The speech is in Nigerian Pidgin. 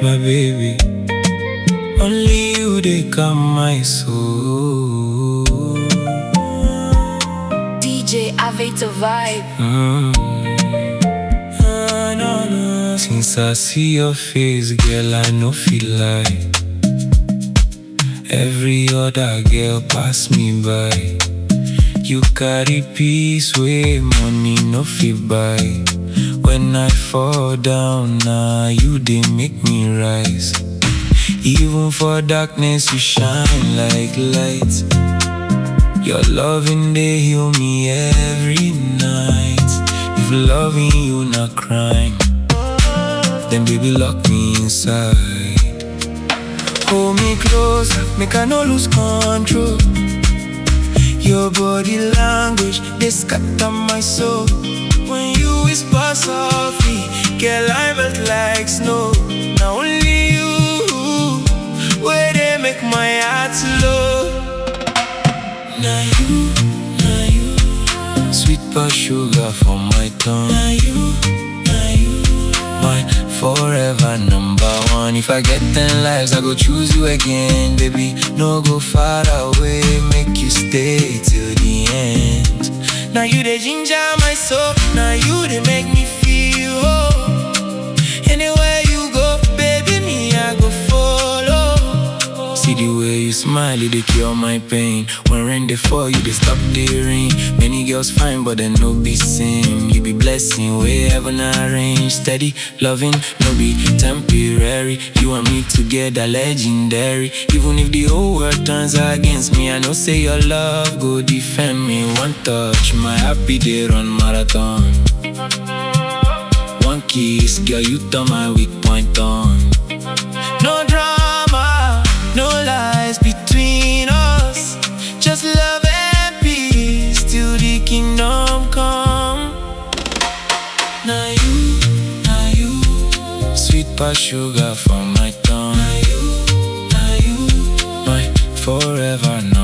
my baby. Only you they calm my soul. DJ Aveto Vibe. Mm. Ah, no, no. Since I see your face, girl, I no feel like every other girl pass me by. You carry peace way money no fit buy. When I fall down, now you they make me rise. Even for darkness, you shine like light. Your loving they heal me every night. If loving you not crying, then baby lock me inside. Hold me close, make I no lose control. Your body language, they scatter my soul. When you whisper softly, girl, I melt like snow. Now only you, where they make my heart slow. Now you, now you, sweet but sugar for my tongue. Now you, now you, my forever number one. If I get ten lives, I go choose you again, baby. No go far away, make you stay till the end. Now you the ginger my soul, now you they make me feel whole. Anywhere you go, baby, me I go follow. See the way you smile, it dey cure my pain. When rain dey fall, you dey stop the rain. Many girls fine, but they no be same. You be blessing, way heaven arrange. Steady loving, no be temporary. You and me together, legendary. Even if the whole world turns against me, I know say your love go defend me. One touch, my happy day run marathon. One kiss, girl, you turn my weak point on. No drama, no lies between us. Just love and peace till the kingdom come. Now you, now you, sweet past sugar for my tongue. Now you, now you, my forever number